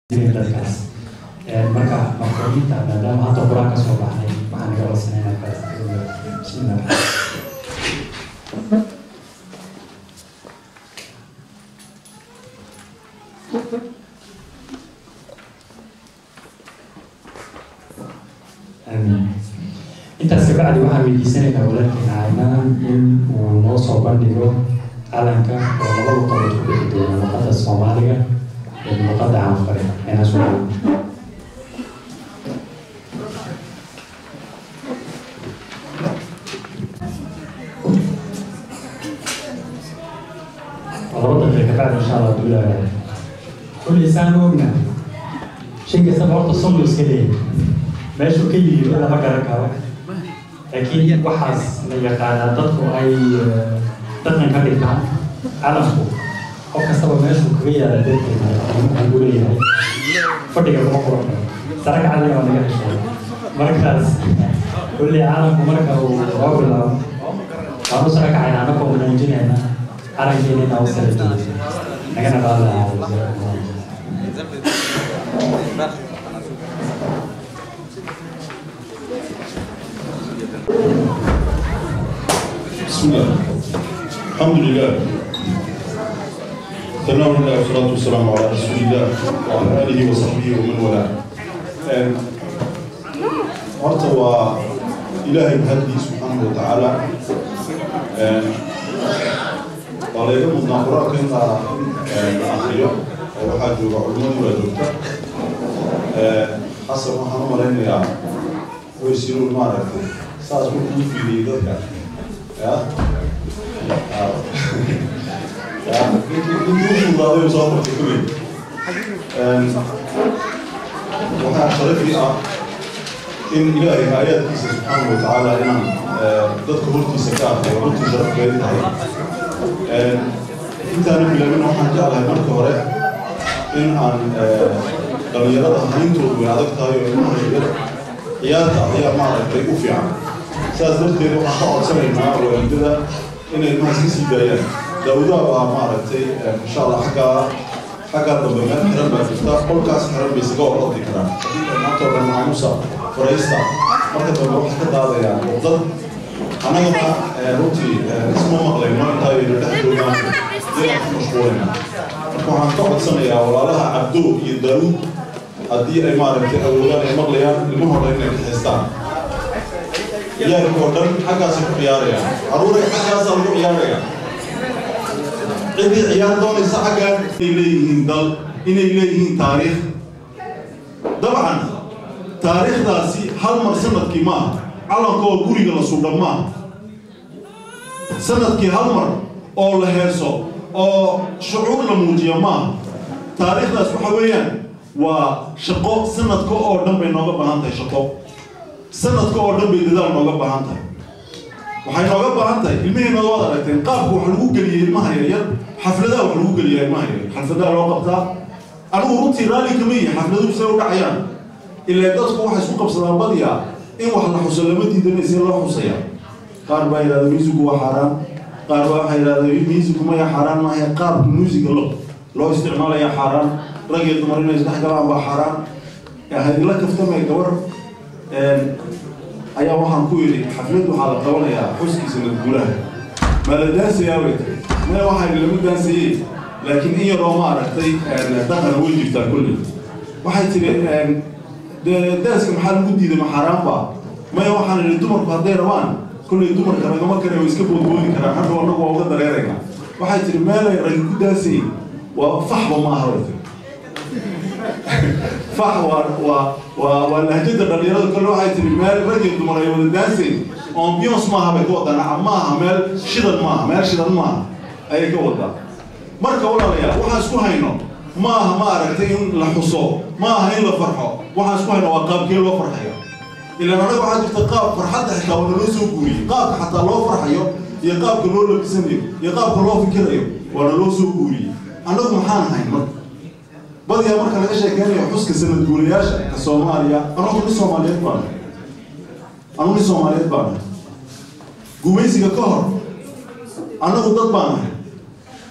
dadkaas marka mafhuuminta maadaama hadda qur-aan ka soo baxnay waxaan naga codsanayna bismillah amiin intaas kabacdi waxaan weydiisanaynaa walaalkeena caynaan in uu noo soo bandhigo calanka oo laba luqadood ku bixi doona luqadda soomaaliga iyo luqadda canfare ayna soo laba daqiiqa kabacdi insha allah duulaa kulli saan ogna shay kastaba horta sunnu iska leeyahay meeshuu ka yimid lama garan karo laakiin waxaas la yaqaanaa dadku ay dhaqan ka dhigtaan calamku qof kastaba meeshuu kaga yaala darteeda waxaan ku leeyahay fadhiga kuma quran karo sare kacadiga waa naga heshay markaas kulli calamku marka uu soo bilaabo waan u sare kacayna anagoo muujinayna calankeena inaa u sare jeedo nagana qaadlahaa بسم الله الحمد لله ثناء الله والصلاة والسلام على رسول الله وعلى آله وصحبه ومن والاه horta waa ilaahay mahadii subxaanahu wa tacaala waa layga mudnaa qur-aanka in la la akriyo oo waxaa jooga culimadii waa joogta xasan waxaan u malaynayaa way siruun maaragtay saas markuu u fiiriyey dadka ya uudaaday soo martay kuley waxaa sharafii ah in ilaahay aayaadkiisa subxaanahu wa tacaala inaan dadka hortiisa ka arkay oo runtii sharaf bay tahay intaana bilaabin waxaan jeclahay marka hore in aan dhalinyarada hayntoodu way adag tahay oo ilmaha yaryar ciyaarta ayaa maaragtay u fiican saas darteed waxaan ka codsanaynaa waalidada inay ilmahaas ka sii daayaan daawudaa baa maaragtay insha allah xaggaa xaggaa dambe meel xiran baa jirta qolkaas xiran bay isaga orordi karaan maanta oo dhan maamusa faraysta marka dambe waxay ka daadayaan dad annagana runtii isma maqlayno intaaynu dhex joogaan inaan ku mashquulayna marka waxaan ka codsanayaa walaalaha cabdo iyo daawud haddii ay maaragtay awoodaan ay maqlayaan ilmahooda inay kaxaystaan ciyaarka oo dhan xaggaasay ku ciyaarayaan caruuray xaggaasaa lagu ciyaaraya ciddii ciyaar doonaysa xaggaan inay leeyihiin dal inay leeyihiin taariikh dabcan taariikhdaasi hal mar sanadkii maaha calanka oo guriga la suudhan maaha sanadkii hal mar oo la heeso oo shucuur la muujiya maaha taariikhdaas waxa weeyaan waa shaqo sanadka oo dhan bay nooga baahan tahay shaqo sanadka oo dhan bay dadaal nooga baahan tahay waxay nooga baahan tahay ilmihiina waad aragteen qaabka wax lagu geliyey ilmaha yaryar xafladaha wax lagu geliyaa ilmaha yaryar xafladaha loo qabtaa anigu runtii raalli kama yihi xafladuhu say u dhacayaan ilaa dadku waxay isku qabsadaan badiyaa in wax la xuso lama diidana see loo xusaya qaar baa yidhahda musigu waa xaaraan qaar baa waxaa yidhahda musigu maya xaaraan maaha qaabka musiga lo loo isticmaalaya xaaraan rag iyo dumar inay isdhex galaan baa xaaraan hadila kaftamay gabar ayaa waxaan ku yidhi xaflad waxaa la qabanayaa xuskiisa madguulaha maa la daansayaa bay tiri maya waxaan lama daansayey laakiin in yaroo ma aragtay dhaqan way jirtaa kulli waxay tiri dee daaska maxaa lagu diiday ma xaaraan baa maya waxaan idhi dumarku hadday rabaan kullay dumarka ragama kale way iska boodboodi karaan hadhow annagu waa uga dareerayna waxay tiri meelay ragi ku daasayey waa faxba ma aha bay tiri fax waa waa waa waa lahjada dhalinyarada kale waxay tiri meel rag iyo dumar ay wada daansayn ambiance maaha bay ka wadaa maaha meel shidan maaha meel shidan maaha ayay ka wadaa marka walaalayaal waxaan isku hayno ma aha ma aragtay in la xuso ma aha in la farxo waxaan isku hayno waa qaabkee loo farxayo ilaan anaga waxaa jirta qaab farxadda xitaa waana loo soo guuriyey qaabka xataa loo farxayo iyo qaabka loo labisanayo iyo qaabka loo fikirayo waana loo soo guuriyey annagu maxaan ahayn marka badiyaa marka laga sheekeynayo xuska sanad guulayaasha ka soomaaliya anagu nin soomaaliyeed baan anu nin soomaaliyeed baan gumaysiga ka hor annagu dad baan ahay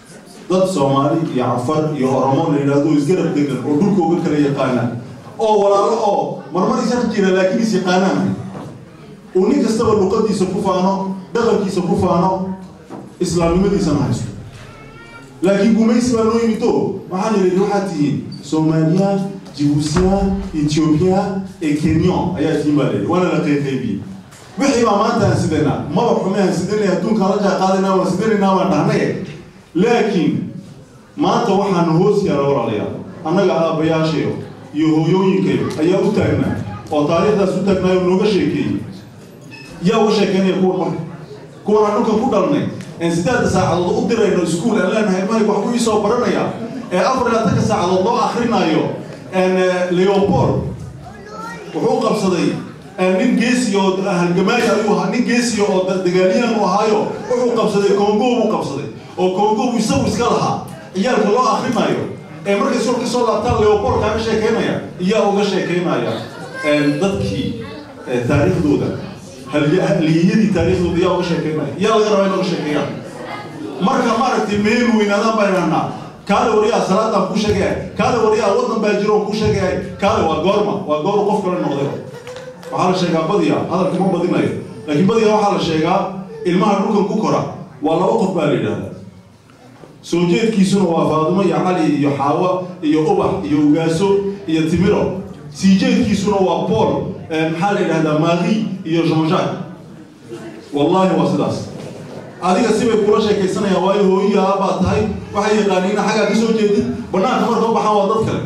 dad soomaali iyo cafar iyo oromo la yidhaahdo isgarab degan oo dhulka uga kala yaqaana oo walaalo oo marmar ishar jira laakiin is yaqaanaan uu nin kastaba luqadiisa ku faano dhaqankiisa ku faano islaamnimadiisana haysto laakiin gumaysi baa noo yimid o waxaan yidhi waxaad tihiin soomaaliya jibuutiya ethiopia ee kenyon ayaa tihiin baa layidhi waana la qeyqaybiyey wixii baa maanta aan sidanaa maba xume aan sidanay adduunkaan la jaaqaadanaa waan sidanaynaa waan dhahnay laakiin maanta waxaan hoos yaala walaalayaal annaga aabbayaashayo iyo hooyooyinkayo ayaa u taagnaa oo taariikhdaas u taagnaayo nooga sheekeeyey yaa uga sheekeynaya kuwan marka kuwan aan dhulkan ku dhalnay een sideedda saacadood u dirayno iskuul aan leenahay ilmahay wax ku iisoo baranaya ee afar iyo labatanka saacadood loo akrinaayo leopold wuxuu qabsaday nin geesi oo halgamaayo ayuu ahaa nin geesi oo dagaalyahan u ahaayo wuxuu qabsaday congo buu qabsaday oo congo buu isagu iska lahaa ciyaalka loo akrinaayo ee markay sul ka soo laabtaan leopold kaaga sheekeynaya iyaa uga sheekeynaya dadkii taariikhdooda haliyadii taariikhdooda yaa uga sheekeynaya yaa laga rabaa in uga sheekeeyaan marka maaragtay meel weynaadaan baan idhahnaa kaale wariyaa salaadaan ku sheegaya kaale wariyaa waddan baa jiro ku sheegaya kaale waa goorma waa goor qof kale noqday waxaa la sheegaa badiya hadalka ma badinayo laakiin badiya waxaa la sheegaa ilmaha dhulkan ku kora waa laba qof baa la yidhahdaa soo jeedkiisuna waa faadumo iyo cali iyo xaawo iyo ubax iyo ugaaso iyo timiro sii jeedkiisuna waa paul maxaa la yidhahdaa maari iyo jean-jacques wallahi waa sidaas adiga sibay kula sheekaysanayaan waayo hooyiya baa tahay waxay yaqaaniina xaggaa ka soo jeedid banaanka marka u baxaan waa dad kale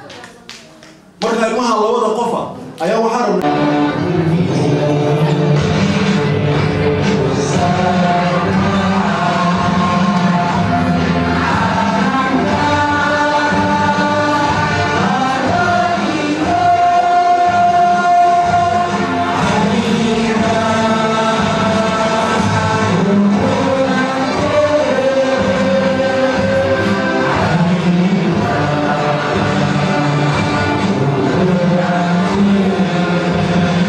marka ilmaha labada qofa ayaa waxaa rabnaa Thank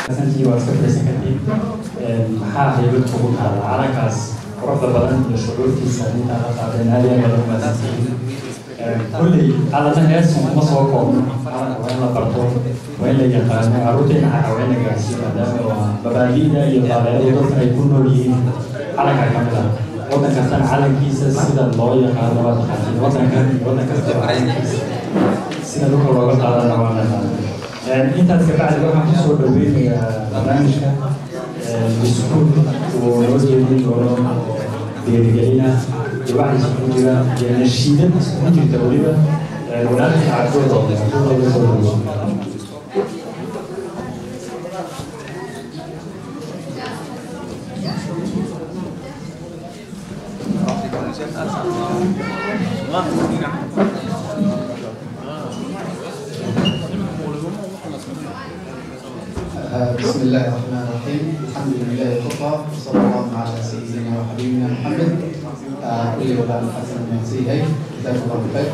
santii waa iska fadhiisan kartid maxaa haybad kugu taala calankaas quruxda badan iyo shucuurtiisa intaa la qaadeen aad iyo aad badan umaasantihiin kulley calanna heesun kuma soo koobno calanka waa in la barto waa in la yaqaano carruurteena xaqa waa in la gaarsiiyo maadaama waa mabaadi'da iyo dabeecada dadka ay ku nool yihiin calanka ka mid ah waddan kastana calankiisa sida loo yaqaano waa taqaantiin waddankan iyo waddan kastaba calankiisa sida dhulka looga qaadana waa naqaana intaas kabacdi waxaan kusoo dhaweynayaa barnaamijka iskuul uu noo jeedin doono dhiirigelina iyo waxa isugu jira iyo nashiidad isugu jirta weliba walaalkii cabdooda cabdooda soo dhawo بسم الله الرحمن الرحيم الحمد لله وكفى وصلى الله على سيدنا وحبيبنا محمد كل ولا الحسن من سيئي جزاك الله خير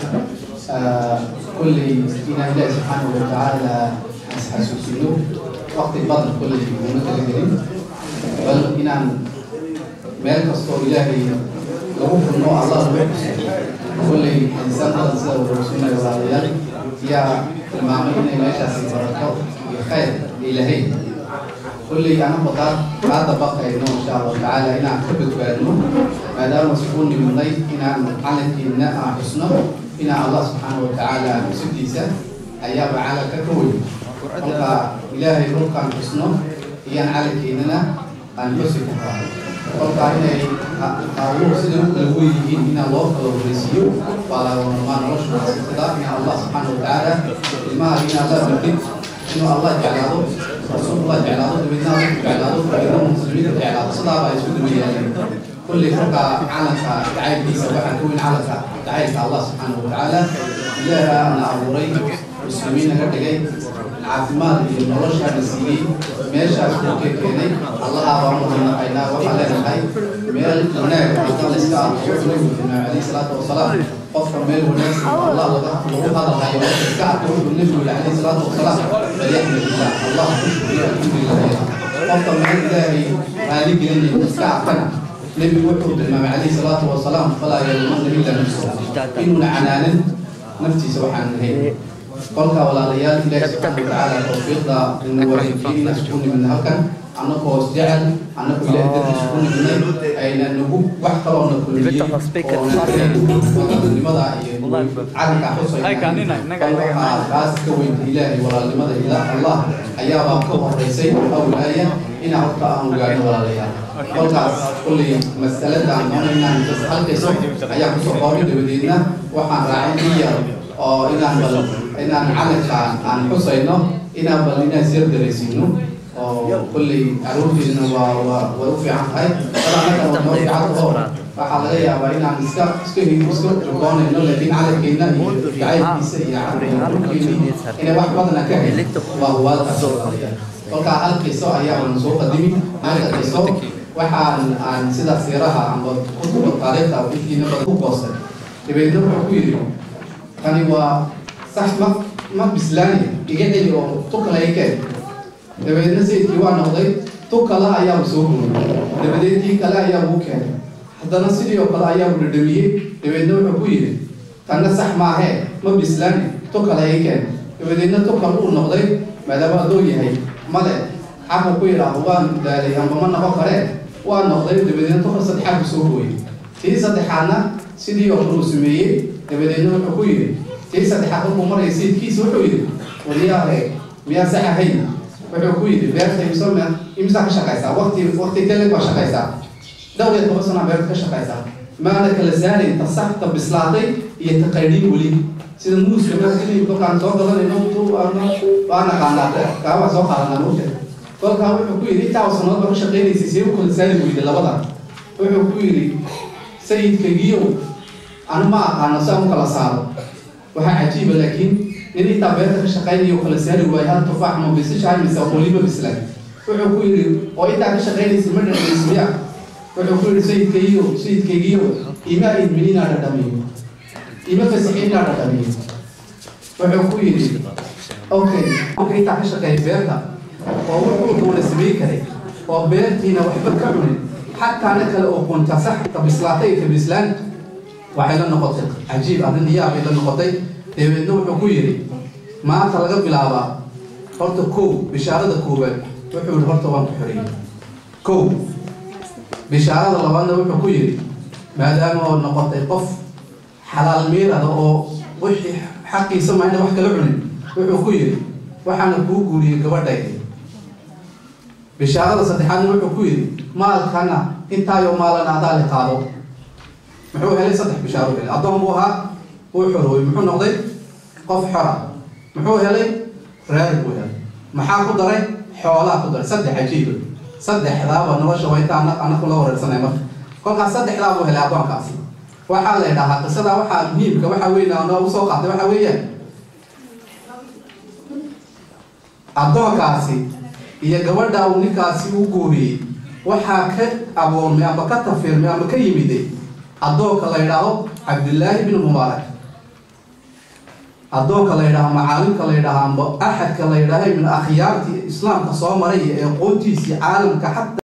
كل إنا الله سبحانه وتعالى حسوسينه وقت البدر كل متلقين بل إنا مالك أسطور إلهي لغو في النوع الله كل إنسان هذا سيدة ورسولنا وعليان يا المعاملين ماشي سيدة خير إلهي كل أنا بقى هذا بقى إنه إن شاء الله تعالى إن أكتبت بأنه ما دام مسؤول من ضيف إن على إن حسنه إن الله سبحانه وتعالى سديسة أيام على ككوي فقا إلهي روك عن حسنه هي على إننا أن يوسف فقا إن أقول سيدنا كلوي إن الله كلو رسيو وعلى ما نرش إن الله سبحانه وتعالى ما إن الله بكت إنه الله جعله رسول الله جعله دبنا جعله فإنه مسلمين جعله صدا بيسود وياه كل فرقة علك دعاية دي سواء كون علك دعاية الله سبحانه وتعالى إلها أنا أبوري مسلمين كتجي العاصمات اللي نرشها نسيني ماشى أشوف كيني الله أبارك من قينا وحلا الحي مال هناك الله إسكار وحنا عليه الصلاة والسلام قفر مال هناك الله لغة هذا الحي إسكار النبي عليه الصلاة والسلام فليحمد الله الله الحمد لله قفر مال إلهي هذه لأن إسكار كنا نبي وحود الإمام عليه الصلاة والسلام فلا يلومن إلا نفسه إنه عنان نفسي سبحان الله kolka walaalayaal ilaahi subxaana watacaala tawfiiqda inuu wareejiyey inaan isku nimidna halkan annagoo is jecel annagoo ilaahi dartiisa ku nimidnay ayna nagu wax kaloo na kulmiyey oonanimada iyo calanka xusayna kaas ka weynta ilaahay walaalnimada ilaa allah ayaabaa ka horeysay awlaaya inaa horta aan ogaano walaalayaal kolkaas kulley masalada aan doonaynaan halkayso ayaa kusoo qoobay dabadeedna waxaan raacay in yar oo inaan bal inaan calanka aan xusayno inaan bal inaan sir daraysiino oo kulley caruurteedna waa waa way u fiican tahay bal annaga waa noo fiican taho waxaa laga yaabaa inaan iska iska iska riboonayno laakiin calankeena iyo jacaylkiisa iyo caruurkeeni inay wax badana ka helin waa huwaalkaas kolkaa hal qiso ayaa aan soo qadimi halka qiso waxaan aan sida siiraha amba kutuba taariikhda intiina badan ku goostay dabeedna wuxuu ku yidhi kani waa sax ma ma bislaani iga celi oo tukala i keen dabeedna sayidkii waa noqday tukala ayaaba soo guriyey dabadeed kii kale ayaa ugu keenay haddana sidii oo kale ayaa u dhadhamiyey dabeedna wuxuu ku yidhi tanna sax maahee ma bislaani tukala i keen dabadeedna tukal uu noqday maadaama adoo yahay male xaqa ku yidhaaho waan daalay amba ma noqon karee waa noqday dabadeedna tukal saddexaad ku soo gooyey tii saddexaadna sidii oo kale uu sameeyey dabadeedna wuxuu ku yidhi tii saddexaad markuu maraya sayidkiisa wuxuu yidhi waliyaale miyaa sax ahayn wuxuu ku yidhi beerta imsome imsaa ka shaqaysaa waqti waqti tele baa shaqaysaa dhowr iyo toban sana beerta ka shaqaysaa maana kala saarayn ta sax ta bislaatay iyo ta qaydhin weli sida muuska markii kolkaan soo gadanayno waa naqaanaa kaa waa soo qaadanaa mugta kolkaa wuxuu ku yidhi intaa sanood baa ka shaqaynaysay see u kala saari weyda labada wuxuu ku yidhi sayidkagiyow anu ma aqaano si aan u kala saaro waxaa cajiiba laakiin nin intaa beerta ka shaqaynayo kala saari waayo hal tufaax ma bisishahay mise qoliba bislan wuxuu ku yidhi oo intaa ka shaqaynaysa ma dhadhaysmiya wuxuu ku yidhi sayidkaygiyo sayidkaygiyo ima idmin inaa dhadhamiyo ima fasixin inaa dhadhamiyo wuxuu ku yidhi okay marka intaa ka shaqeeya beerta oo wuxuu wuxuu doona samayn karay oo beertiina waxba ka cunin xataana kale oo qunta saxta bislaatay ka bislaan waxay la noqotay cajiib arrin yaabay la noqotay dabeedna wuxuu ku yidhi maanta laga bilaabaa horta kow bishaarada koowaad wuxuu yihi horta waan ku xoreeyey kow bishaarada labaadna wuxuu ku yidhi maadaama oo noqotay qof xalaal miirada oo wixii xaqiisa mayna wax kala cunin wuxuu ku yidhi waxaana kuu guuriyey gabadhayda bishaarada saddexaadna wuxuu ku yidhi maalkana intaayo maalana adaa li qaado muxuu helay saddex bishaaro helay addoon buu ahaa wuu xoroobay muxuu noqday qof xora muxuu helay reer buu helay maxaa ku daray xoolaa ku daray saddex cajiiba saddexdaaba nolosha wayta anaku la wareersanay marka kolkaas saddexdaa buu helay addoonkaasi waxaa la idhahaa qisadaa waxaa muhiimka waxaa weyn noogu soo qaatay waxaa weeyaan addoonkaasi iyo gabadha uu ninkaasi u guuriyey waxaa ka aboormay ama ka tafirmay ama ka yimiday addoonka la yidhaahdo cabdillaahi bin mubaarak addoonka la yidhaaho macaalimka la yidhaaho amba axadka la yidhaaho min akhyaartii islaamka soo maray ee qoontiisii caalamka xataa